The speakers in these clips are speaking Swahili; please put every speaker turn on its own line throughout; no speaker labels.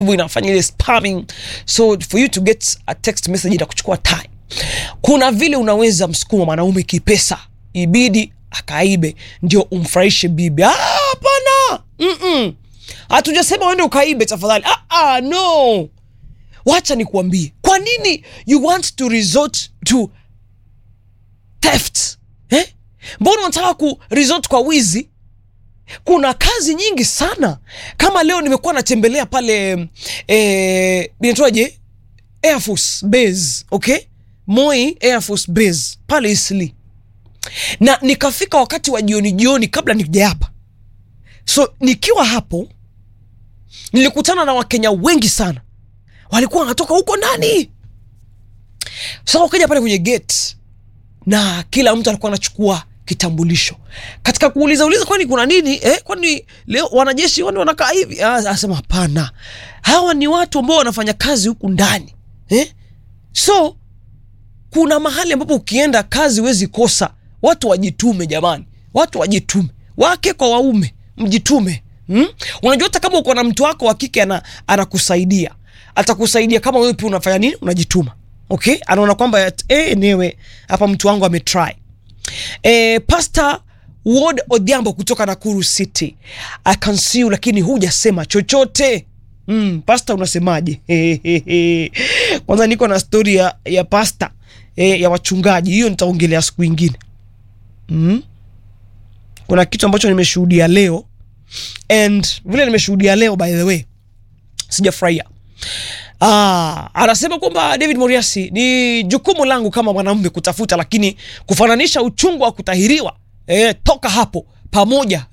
inafanya ile spamming so for you to get a text message itakuchukua time kuna vile unaweza msukuma mwanaume kipesa ibidi akaibe ndio umfurahishe bibi Ah, hapana Mm-mm. hatujasema uende ukaibe tafadhali ah, ah, no wacha nikuambie kwa nini you want to resort to theft eh? mbona unataka ku resort kwa wizi kuna kazi nyingi sana kama leo nimekuwa natembelea pale eh, inaitwaje air force base okay moi air force base pale isli na nikafika wakati wa jioni jioni kabla nikija hapa so nikiwa hapo nilikutana na wakenya wengi sana walikuwa wanatoka huko ndani sasa wakaja pale kwenye gate na kila mtu alikuwa anachukua kitambulisho katika kuuliza uliza kwani kuna nini eh, kwani leo wanajeshi wani wanakaa hivi Ah, asema hapana hawa ni watu ambao wanafanya kazi huku ndani eh? so kuna mahali ambapo ukienda kazi huwezi kosa watu wajitume jamani watu wajitume wake kwa waume mjitume hmm? unajua hata kama uko na mtu wako wa kike ana- anakusaidia atakusaidia kama wewe pia unafanya nini unajituma okay anaona kwamba eh, enewe hapa mtu wangu ametry e, pasta ward odhiambo kutoka nakuru city i can see you lakini hujasema chochote mm, pasta unasemaje kwanza niko na stori ya, ya pasta e, ya wachungaji hiyo nitaongelea siku ingine mm? kuna kitu ambacho nimeshuhudia leo and vile nimeshuhudia leo by the way sijafurahia Ah, anasema kwamba David Moriasi ni jukumu langu kama mwanamume kutafuta, lakini kufananisha uchungu wa kutahiriwa eh, toka hapo pamoja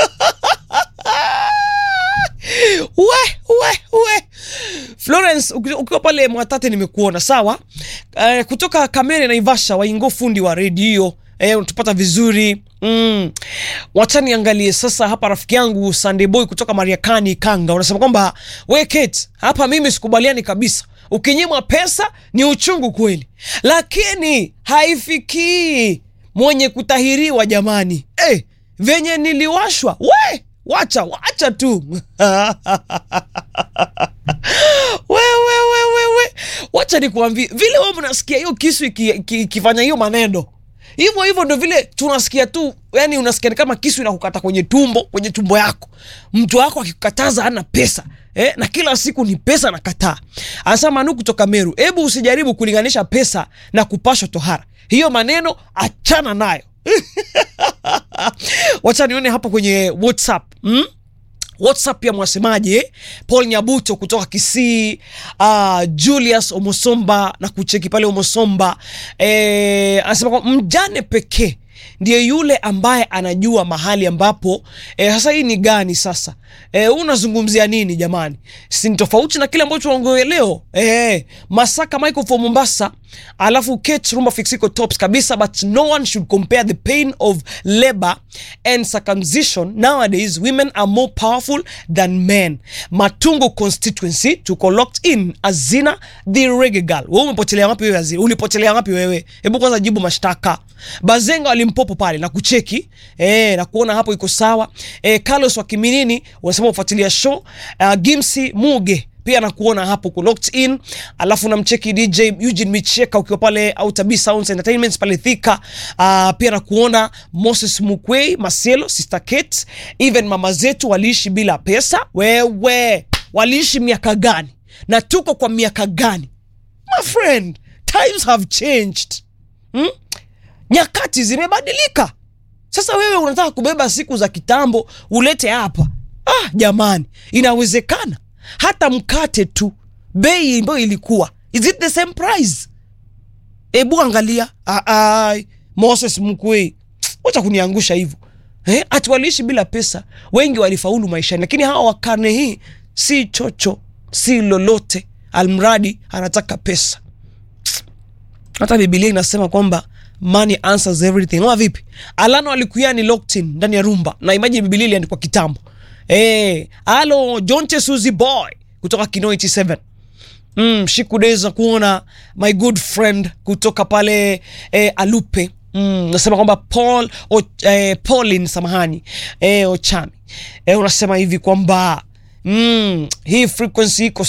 we we we Florence uki- ukiwa pale Mwatate nimekuona sawa. Eh, kutoka Kamere Naivasha, waingo fundi wa redio eh, unatupata vizuri mm. Wacha niangalie sasa hapa, rafiki yangu Sunday Boy kutoka Mariakani Kanga unasema kwamba we Kate, hapa mimi sikubaliani kabisa. Ukinyimwa pesa ni uchungu kweli, lakini haifikii mwenye kutahiriwa jamani. Eh, venye niliwashwa we wacha wacha tu wewe wewe we wacha nikuambie vile wewe mnasikia hiyo kisu iki- iki- ikifanya hiyo maneno hivyo hivyo ndo vile tunasikia tu yani unasikia ni kama kisu inakukata kwenye tumbo kwenye tumbo yako mtu wako akikukataza hana pesa eh, na kila siku ni pesa nakataa anasema manu kutoka meru hebu usijaribu kulinganisha pesa na kupashwa tohara hiyo maneno achana nayo wacha nione hapo kwenye whatsapp mm? whatsapp ya mwasemaji eh? paul nyabuto kutoka kisii uh, julius omosomba na kucheki pale omosomba eh, anasema kwamba mjane pekee ndiye yule ambaye anajua mahali ambapo eh, sasa hii ni gani sasa eh, unazungumzia nini jamani si ni tofauti na kile ambacho tunaongelea leo eh, masaka michael for mombasa alafu kate rumba fixiko tops kabisa but no one should compare the pain of labor and circumcision nowadays women are more powerful than men matungo constituency tuko locked in azina the reggae girl wewe umepotelea wapi wewe azina ulipotelea wapi wewe hebu kwanza jibu mashtaka bazenga walimpopo pale na kucheki eh, na kuona hapo iko sawa eh, carlos wa kiminini unasema ufuatilia show uh, gimsi muge pia nakuona hapo ku locked in alafu namcheki dj eugene micheka ukiwa pale autabi sounds entertainment pale thika uh, pia nakuona moses mukwei maselo sister kate even mama zetu waliishi bila pesa wewe waliishi miaka gani na tuko kwa miaka gani my friend times have changed hmm? nyakati zimebadilika sasa wewe unataka kubeba siku za kitambo ulete hapa ah jamani inawezekana hata mkate tu bei ambayo ilikuwa is it the same price hebu angalia ah, ah, moses mkwei wacha kuniangusha hivyo eh, ati waliishi bila pesa wengi walifaulu maishani lakini hawa wa karne hii si chocho si lolote almradi anataka pesa hata bibilia inasema kwamba money answers everything ama vipi alano alikuya ni locked in ndani ya rumba na imagine bibilia iliandikwa kitambo eh alo jonte suzy boy kutoka kino 87 mm, shikudeza kuona my good friend kutoka pale eh, alupe mm, nasema kwamba paul o, eh, paulin samahani eh, ochami eh, unasema hivi kwamba mm, hii frequency iko